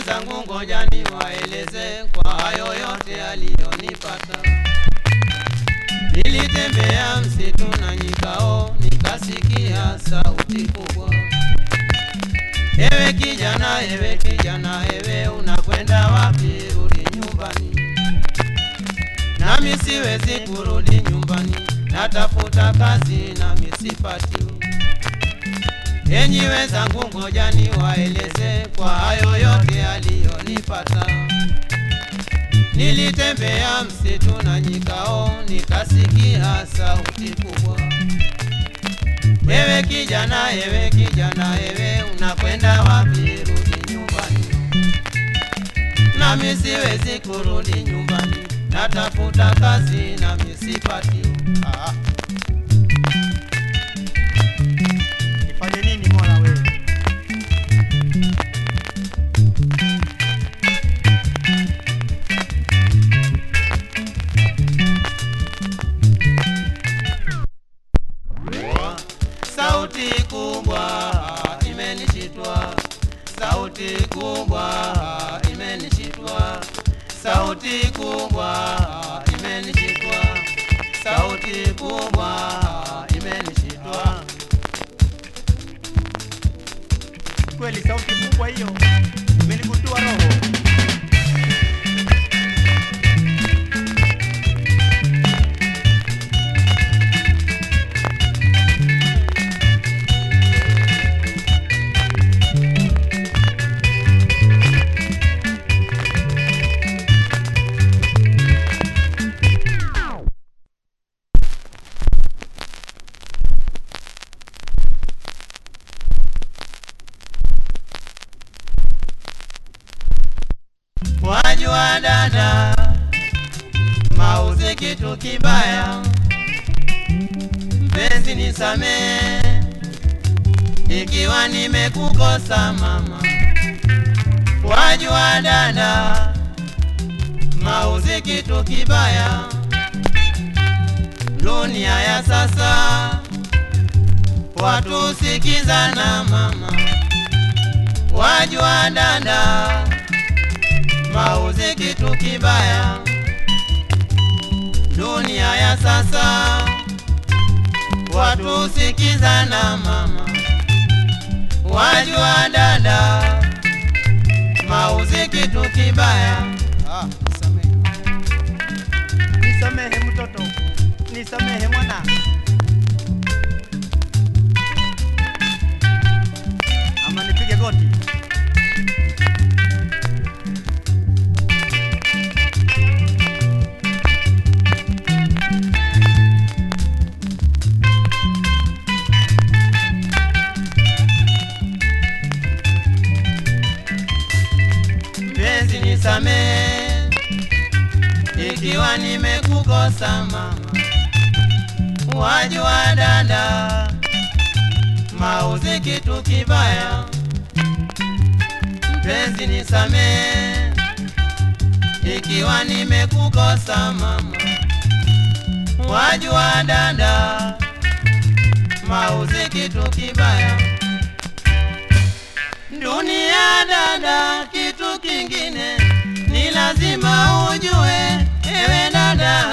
wenzangu, ngoja niwaeleze kwa hayo yote aliyonipata. Nilitembea msitu na nyikao, nikasikia sauti kubwa. Ewe kijana, ewe kijana, ewe unakwenda wapi? Rudi nyumbani. Nami siwezi kurudi nyumbani, natafuta kazi nami sipati. Enyi wenzangu, ngoja niwaeleze kwa hayo yote aliyonipata. Nilitembea msitu na nyikao, nikasikia sauti kubwa. Ewe kijana, ewe kijana, ewe unakwenda wapi? Rudi nyumbani. Nami siwezi kurudi nyumbani, natafuta kazi nami sipati. Ah. Nifanye nini Mola wewe? Sauti kubwa imenishitwa, sauti kubwa imenishitwa, sauti kubwa imenishitwa, sauti kubwa imenishitwa. Kweli sauti kubwa hiyo imenigutua roho. Wajua dada, mauzi kitu kibaya, mpenzi nisamee ikiwa nimekukosa mama. Wajua dada, mauzi kitu kibaya, dunia ya sasa watu sikizana mama. Wajua dada, mauzi kitu kibaya, dunia ya sasa watu sikizana mama. Wajua dada, mauzi kitu kibaya. Ah, nisamehe. Nisamehe mtoto, nisamehe mwana. Ama nipige goti. Mpenzi nisamee ikiwa nimekukosa mama. Wajua dada, mauzi kitu kibaya. Mpenzi nisamee ikiwa nimekukosa mama. Wajua dada, mauzi kitu kibaya. Dunia dada, kitu kingine ni lazima ujue, ewe dada.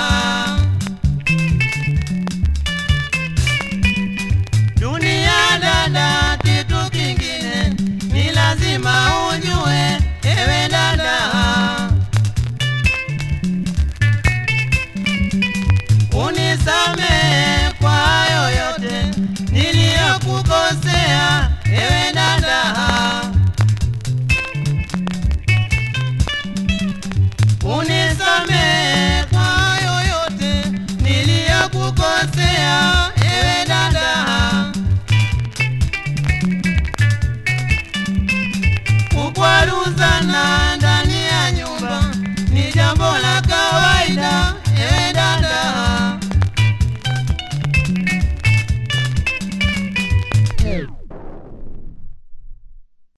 Dunia dada, kitu kingine ni lazima ujue, ewe dada. Unisamehe kwa hayo yote niliyokukosea.